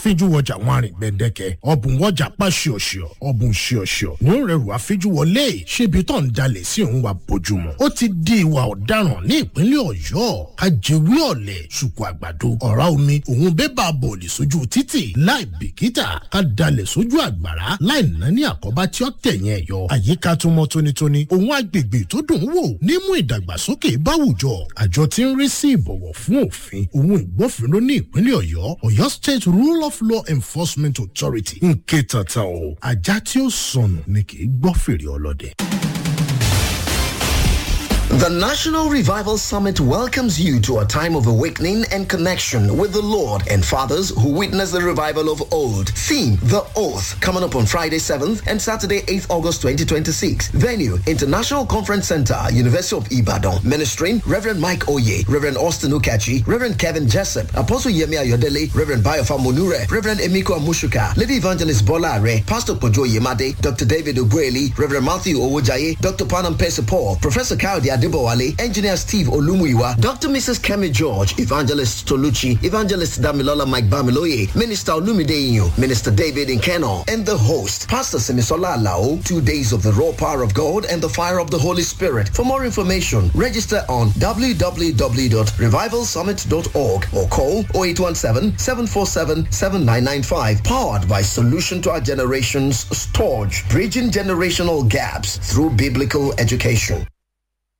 àfijúwọjà wọn àrìn gbẹ̀dẹ̀kẹ̀ ọ̀bùn wọjà pa ṣíọ̀ṣíọ̀ ọ̀bùn ṣíọ̀ṣíọ̀ ní ó rẹrù àfijúwọlé ṣébi tó ń jalè sí òun wa bójúmọ́ ó ti di ìwà ọ̀daràn ní ìpínlẹ̀ ọ̀yọ́ ajẹ́wé ọ̀lẹ̀ ṣùkú àgbàdo ọ̀rá omi òun bébà bọ̀ọ̀lì sójú títì láì bìkítà ká dalẹ̀ sójú àgbàrá láì nání àkọ́bá tí ó tẹ̀yìn ẹ̀yọ àyíká tó mọ́ tónítóní òun agbègbè tó dùn wò nímú ìdàgbàsókè báwùjọ àjọ tí ń rí sí ìbọ̀wọ̀ fún òfin òun ìgbófinró ní ìpínlẹ̀ ọ̀yọ́ ọ̀yọ́ state rule of law enforcement authority ń ké tata o ajá tí ó sọnù ni kì í gbọ́ fèrè ọlọ́dẹ. The National Revival Summit welcomes you to a time of awakening and connection with the Lord and fathers who witnessed the revival of old. Theme, The Oath, coming up on Friday 7th and Saturday 8th August 2026. Venue, International Conference Center, University of Ibadan. Ministering, Reverend Mike Oye, Reverend Austin Ukachi, Reverend Kevin Jessup, Apostle Yemi Ayodele, Reverend Bayofa Monure, Reverend Emiko Amushuka, Lady Evangelist Bola Are, Pastor Pojo Yemade, Dr. David Ugueli, Reverend Matthew Owojaye, Dr. Panam Paul, Professor Kaudi Adibowale, Engineer Steve Olumuyiwa, Dr. Mrs. Kemi George, Evangelist Toluchi, Evangelist Damilola Mike Bamiloye, Minister Olumide Inyo, Minister David Nkeno, and the host, Pastor Simisola Alao. Two days of the raw power of God and the fire of the Holy Spirit. For more information, register on www.revivalsummit.org or call 0817-747-7995. Powered by Solution to Our Generation's Storage, bridging generational gaps through biblical education.